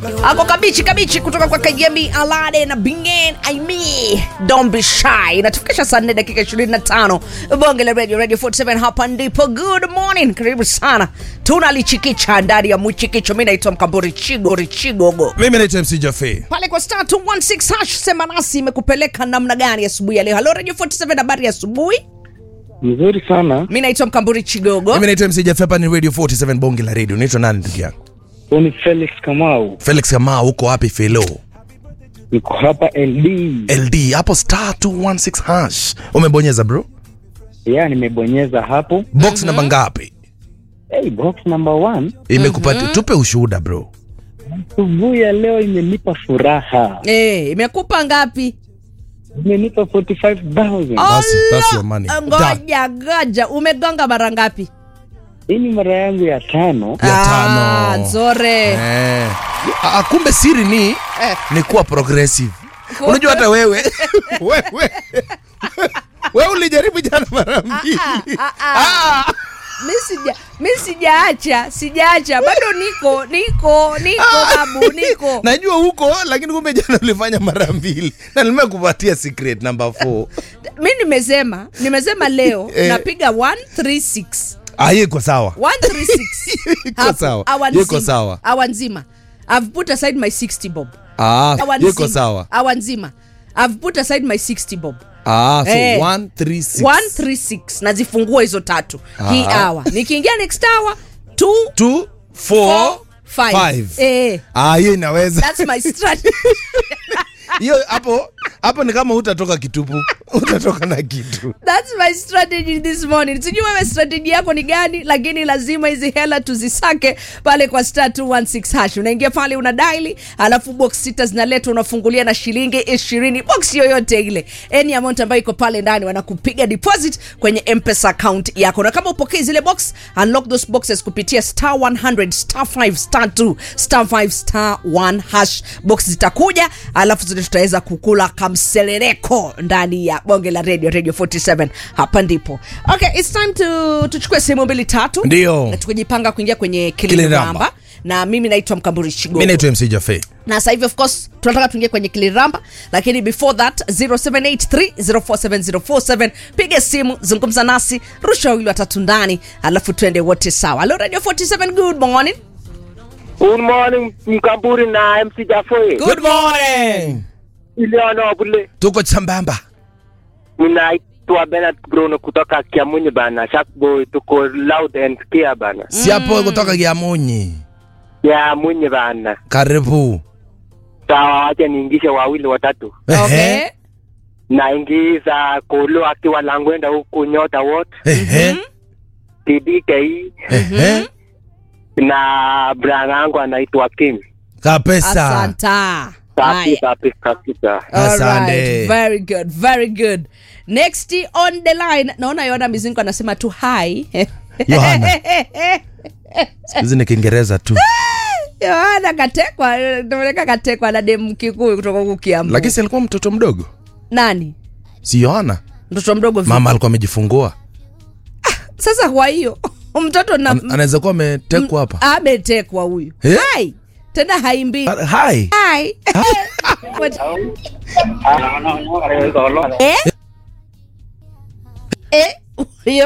ako kabichi kabichi kutoka kwa kayemi alade na bingen aimi don't be shy inatufikisha saa 4 dakika 25 bonge la radio radio 47 hapa ndipo good morning karibu sana tunalichikicha ndani ya mchikicho mi naitwa mkamburi chigo richigogo mimi naitwa mc jafe pale kwa star 216 hash sema nasi imekupeleka namna gani asubuhi ya leo halo radio 47 habari ya asubuhi Mzuri sana. mi naitwa mkamburi chigogo mimi naitwa mc jafe hapa ni radio 47 bonge la radio unaitwa nani ndugu yangu Huyu ni Felix Kamau. felix kamaa uko wapi felo Niko hapa LD. ld hapo star 216 hash umebonyeza bro Ya nimebonyeza hapo. box namba ngapi Hey, box number one. imekupatia tupe ushuhuda bro Asubuhi ya leo imenipa furaha. Eh, imekupa ngapi Imenipa 45,000. That's- that's your money. ngoja ngoja umegonga mara ngapi Hii ni mara yangu ya tano. Ya tano. Ah, nzore Eh. Ah, kumbe siri ni ni kuwa progressive unajua hata wewe wewe wewe ulijaribu jana mara mbili Ah. mi sija mi sijaacha sijaacha bado niko niko niko babu niko najua huko lakini kumbe jana ulifanya mara mbili na nimekupatia secret number 4 mi nimesema nimesema leo Eh. napiga 136 ah hiyo iko sawa 136 Iko Hapo, sawa. awa Iko nzima. sawa. awa nzima i've put aside my 60 bob ah awa hiyo iko nzima. sawa awa nzima i've put aside my 60 bob ah so Eh. 136 136 nazifungua hizo tatu hii Ah. hour nikiingia next hour 2 2 4 5 Five. eh ah hiyo inaweza that's my strategy hiyo hapo hapo ni kama utatoka kitupu utatoka na kitu That's my strategy this morning. Sijui wewe strategy yako ni gani, lakini lazima hizi hela tuzisake pale kwa star 216 hash. Unaingia pale una daili, alafu box sita zinaletwa, unafungulia na shilingi ishirini, box yoyote ile, any amount ambayo iko pale ndani, wanakupiga deposit kwenye M-Pesa account yako, na kama upokei zile box, unlock those boxes kupitia star 100 star 5 star 2 star 5 star 1 hash. Box zitakuja, alafu zote tutaweza kukula kamseleleko ndani ya bonge la radio radio 47 hapa ndipo okay it's time to tuchukue sehemu mbili tatu Ndio. Na tukijipanga kuingia kwenye Kiliramba. kiliramba na mimi naitwa mkamburi shigo mi naitwa mc jafe na sasa hivi of course tunataka tuingie kwenye kiliramba lakini before that 0783047047 piga simu zungumza nasi rusha wawili watatu ndani alafu twende wote sawa halo radio 47 good morning Good morning Mkamburi na MC Jafoe. good morning Iliona bule. tuko sambamba Ninaitwa Bernard Bruno kutoka Kiamunyi bana. Sharkboy tuko loud and clear bana. si hapo kutoka kiamunyi Ya Munyi bana. karibu Sawa, wacha niingishe wawili watatu. okay Ehe. Naingiza Kolo akiwa Langwenda huku Nyota wote. Ehe. TDKI Ehe. na brother yangu anaitwa Kim. kapesa asanta Safi Haya. safi kabisa. Asante. Alright, very good very good next on the line naona yona mizingo anasema tu hi Yohana. hizi ni kiingereza tu yohana katekwa tumeleka katekwa na dem kikuyu kutoka huku kiambu lakini si alikuwa mtoto mdogo nani si yohana mtoto mdogo vipi? mama alikuwa amejifungua sasa kwa hiyo mtoto na An- anaweza kuwa ametekwa hapa ametekwa huyu Eh? hai tena haimbii Ah, hai hai What- eh? Eh?